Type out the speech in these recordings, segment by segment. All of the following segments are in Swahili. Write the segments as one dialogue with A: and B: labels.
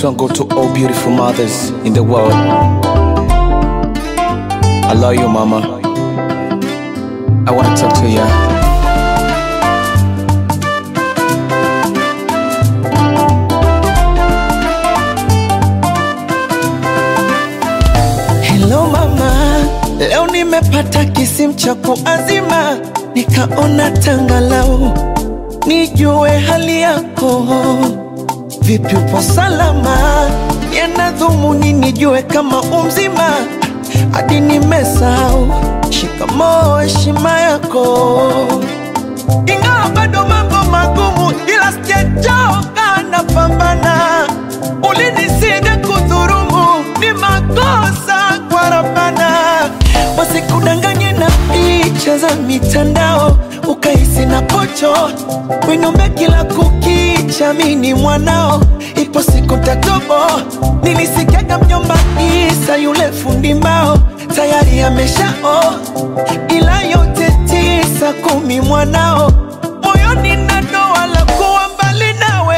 A: This one go to all beautiful mothers in the world. I love you, mama. I wanna talk to you.
B: Hello mama, leo nimepata kisimu cha kuazima, nikaona tangalau nijue hali yako. Vipi, upo salama? Yana dhumuni nijue kama umzima, hadi nimesahau shikamoo, heshima yako. Ingawa bado mambo magumu, ila sijachoka, napambana. Ulinisida kudhurumu, ni makosa kwa Rabbana. Wasikudanganye na picha za mitandao, ukahisi na pocho winombe kila kukicha, mini mwanao, ipo siku tatobo. Nilisikiaga mjomba Isa yule fundi mbao tayari ameshao, ila yote tisa kumi mwanao moyoni na doa la kuwa mbali nawe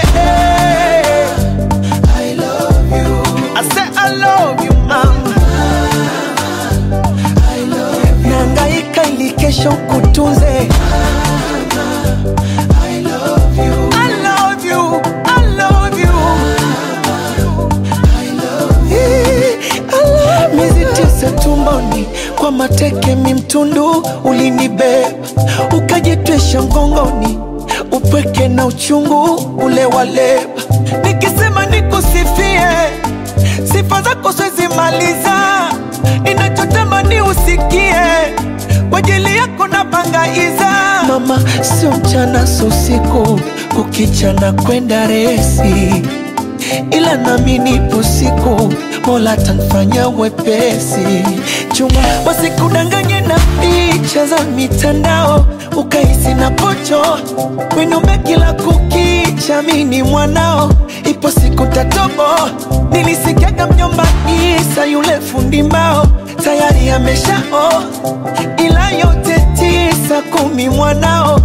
B: I love you. I say I love you mama. I love you. Nangaika ili kesho kutunze I love you. I love you. I love you. I love you. Miezi tisa tumboni kwa mateke mimtundu ulinibeba ukajitwisha mgongoni upweke na uchungu ule waleba nikisema nikusifie sifa zako siwezi maliza ninachotamani usikie kwa ajili yako napangaiza mama sio mchana sio usiku kukicha na kwenda resi ila nami nipo siku mola tanfanya wepesi chuma wasikudanganye na picha za mitandao ukahisi na pocho winombe kila kukicha mini mwanao ipo siku tatobo nilisikiaga mjomba isa yule fundi mbao tayari ameshao ila yote tisa kumi mwanao